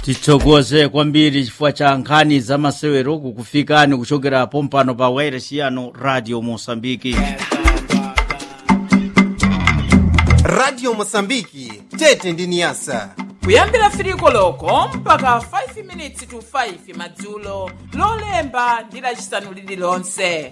tithokoze kwambiri chifukwa cha nkhani za masewero kukufikani kuchokera pompano pa wairesi yanu radio mosambiki radio mosambiki tete ndi niyasa kuyambira firiko loko mpaka 5 minutes to 5 madzulo lolemba ndi lacisanu lililonse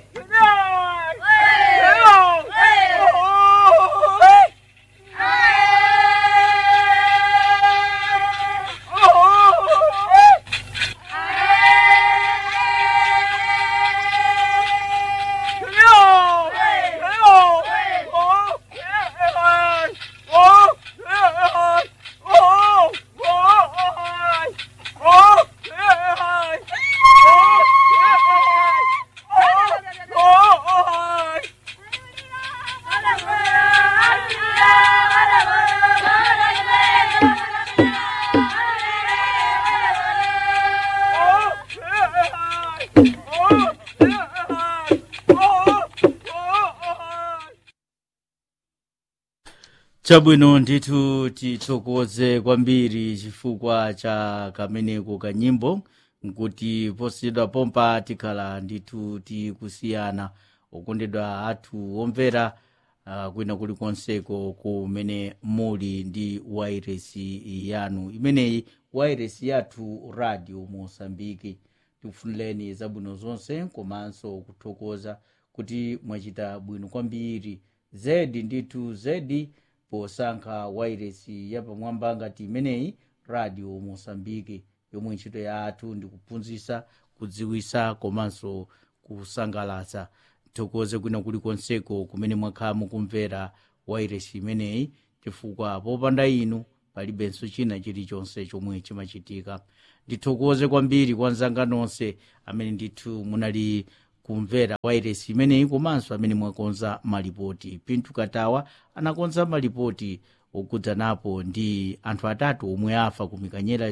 chabwino ndithu tithokoze kwambiri chifukwa cha kameneko kanyimbo nkuti posidwa pompa tikhala ndithu tikusiyana okondedwa athu omvera uh, kwina kulikonseko kumene muli ndi wairesi yanu imeneyi wairesi yathu radio mosambiki tikufunireni zabwino zonse komanso kuthokoza kuti mwachita bwino kwambiri zedi ndithu zedi posankha wairesi yapamwamba ngati imeneyi radio mosambiki yomwe ntchito ya athu ndikuphunzitsa kudziwitsa komanso kusangalatsa tithokoze kwina kulikonseko kumene mwakhala mukumvera wairesi imeneyi chifukwa popanda inu palibenso china chilichonse chomwe chimachitika ndithokoze kwambiri kwa nzanga nonse amene ndithu munali kumvera wairesi imeneyi komanso amene mwakonza malipoti pintu katawa anakonza malipoti okhudzanapo ndi anthu atatu omwe afa ku mikanyera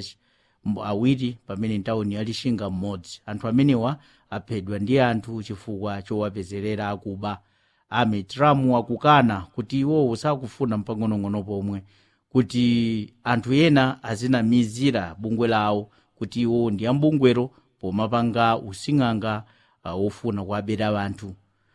awiri pamene ntawuni yalixinga mmodzi anthu amenewa aphedwa ndi anthu chifukwa chowapezerera akuba ame tramu akukana kuti iwowo sakufuna mpang'onong'ono pomwe kuti anthu ena azinamizira bungwe lawo kuti iwo ndi ambungwero pomapanga using'anga uh, wofuna kuabera anthu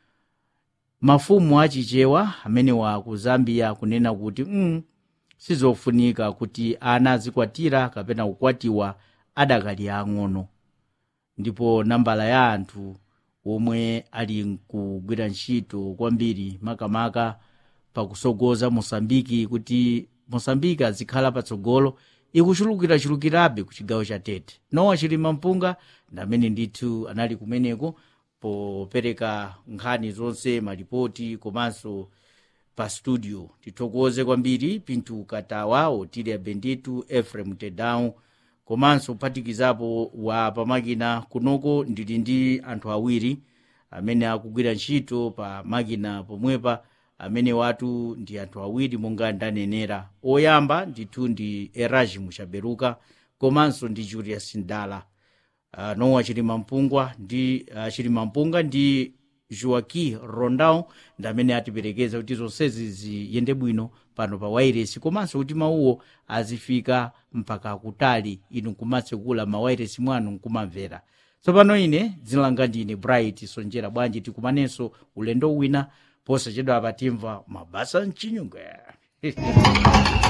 mafumu achichewa amenewa ku zambia kunena kuti mm, sizofunika kuti ana azikwatira kapena kukwatiwa adakali ang'ono ndipo nambala ya anthu omwe ali kugwira ntchito kwambiri makamaka pakusogoza mosambiki kuti mosambiki azikhala patsogolo ikuchulukirachulukirabe ku chigawo cha tete nowa chilima mpunga ndamene ndithu anali kumeneko popereka nkhani zonse malipoti komanso pa studio tithokoze kwambiri pintu katawa otilia benditu efrem tedau komanso kuphatikizapo wa pamakina kunoko ndili ndi anthu awiri amene akugwira ntchito pa makina pomwepa amene watu ndi anthu awiri monga ndanenera oyamba ndithu ndi eraji muchaberuka komanso ndi julius ndala uh, nowa chilima mpungwa ndi uh, chilima mpunga ndi joaki rondao ndi amene atiperekeza kuti zonsezi ziyende bwino pano pa wairesi komanso kuti mawuwo azifika mpaka kutali inu nkumatsekula mawairesi mwanu nkumamvera tsopano ine dzina langa ndine bright sonjera bwanji tikumanenso ulendo wina posachedwa apatimva mabasa mchinyunga